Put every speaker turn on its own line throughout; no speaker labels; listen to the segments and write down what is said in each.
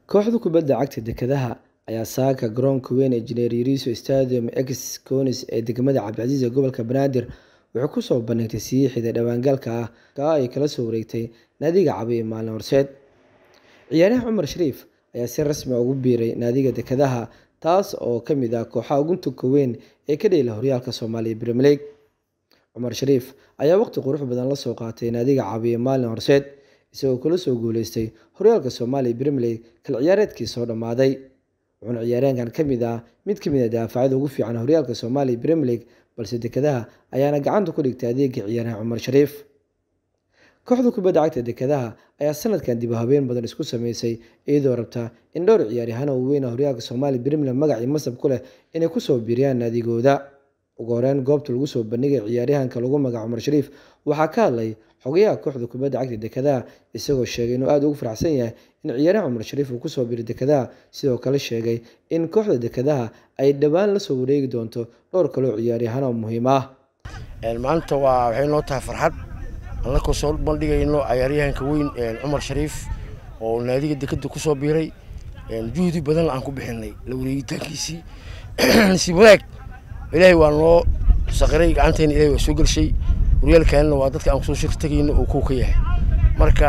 Kooxda kubadda cagta dekedaha ayaa saaka garoonka weyn ee Engineer Yariso Stadium ex-Konis ee degmada Cabdilcasiis ee gobolka Banaadir wuxuu ku soo bandhigtay siixida dhawaan-galka ah oo ay kala soo wareegtay naadiga Cabiya maalin horseed. Ciyaaryahan Cumar Shariif ayaa si rasmi ah ugu biiray naadiga dekedaha taas oo ka mid ah kooxaha ugu tunka weyn ee ka dheela horyaalka Soomaaliya Premier League. Cumar Shariif ayaa waqti qurux badan la soo qaatay naadiga Cabiya maalin horseed isagoo kula soo guuleystay horyaalka Soomaaliya Premier League kala ciyaareedkii soo dhammaaday. Wuxuuna ciyaaryahankan ka mid ah mid ka mid ah daafacyada ugu fiican horyaalka Soomaaliya Premier League balse dekedaha ayaana gacanta ku dhigtay adeegga ciyaaryahan Cumar Shariif. Kooxda kubadda cagta dekedaha ayaa sanadkan dib u habeyn badan isku sameysay iyadoo rabta in dhowr ciyaaryahan oo waaweyn oo horyaalka Soomaaliya Premier League magac iyo masab ku leh inay ku soo biiriyaan naadigooda. Ugu horreyn goobta lagu soo bandhigay ciyaaryahanka lagu magacaabo Cumar Shariif waxaa ka hadlay xogayaha kooxda kubadda cagta dekedaha isagoo sheegay inuu aad ugu faraxsan yahay in ciyaaryahan Cumar Shariif uu ku soo biiray dekedaha sidoo kale sheegay in kooxda dekedaha ay dhawaan la soo wareegi doonto dhowr kale oo ciyaaryahan oo muhiim ah.
maanta waa waxay noo tahay farxad annagoo soo bandhigayno ciyaaryahanka weyn cumar shariif oo naadiga dekeda ku soo biiray juhdi badan aan ku bixinay la wareegitaankiisii nasiib wanaag ilaahay waa noo saqiray gacanteena ilahay waa soo gelshay horyaalkaanna waa dadka aan kusoo shir tegayno oo kow ka yahay marka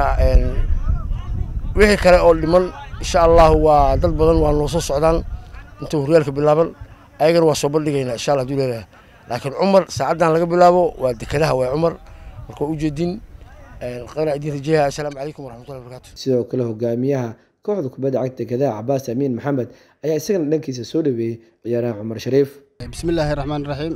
wixii kale oo dhiman insha allahu waa dad badan waa noo soo socdaan intuu horyaalka bilaaban ayagana waa soo bandhigaynaa insha allah haduu leedahay laakiin cumar saacaddan laga bilaabo waa dekedaha waa cumar marka ujeedin qana idin rajeeya assalaamu calaykum waraxmatullahi wabarakaatu
sidoo kale hogaamiyaha kooxda kubadda cagta dekedaha cabaas amiin maxamed ayaa isagana dhankiisa soo dhaweeyey ciyaaraha cumar shariif
bismillaahi raxmaan raxiim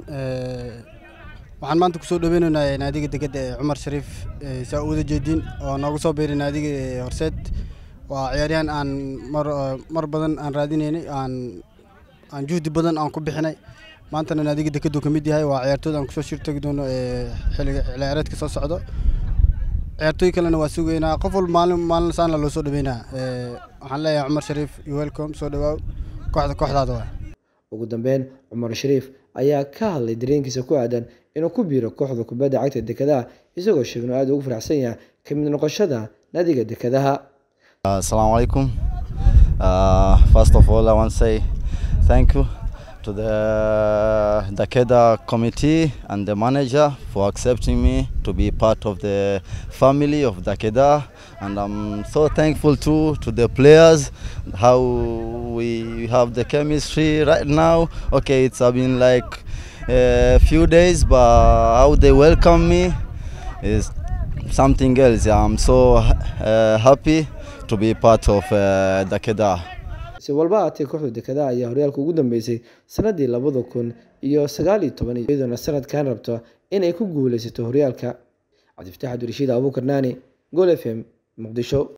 waxaan maanta kusoo dhaweynaynaa naadiga degedda ee cumar shariif saa u wada jeedin oo noogu soo biiray naadiga horseed waa ciyaaryahan aan mar mar badan aan raadinaynay aan aan juhdi badan aan ku bixinay maantana naadiga dekeddu ka mid yahay waa ciyaartooyda aan kusoo shirtagi doono ee xilliga ciyaareedka soo socdo ciyaartooy kalena waa sugaynaa qof walba maalin maalin saana loo soo dhaweynaa waxaan leeyahay cumar shariif iyo welcome soo dhawaaw kooxda kooxdaada waa
ugu dambeyn cumar shariif ayaa ka hadlay dareenkiisa ku aadan inuu ku biiro kooxda kubadda cagta dekedaha isagoo sheegay inuu aad ugu faraxsan yahay ka mid noqoshada naadiga dekedaha
Assalamu alaikum. Uh, first of all, I want to say thank you to the Dakeda committee and the manager for accepting me to be part of the family of Dakeda. And I'm so thankful too to the players, how we have the chemistry right now. Okay, it's been like a few days, but how they welcome me is something else. I'm so uh, happy to be part of uh, Dakeda.
si walba aatee kooxda dekedaha ayaa horyaalka ugu dambeysay sanadii labada kun iyo sagaal iyo toban iyadoona sanadkan rabto inay ku guuleysato horyaalka cabdifataax abdirashiid abuukar naani gol f m muqdisho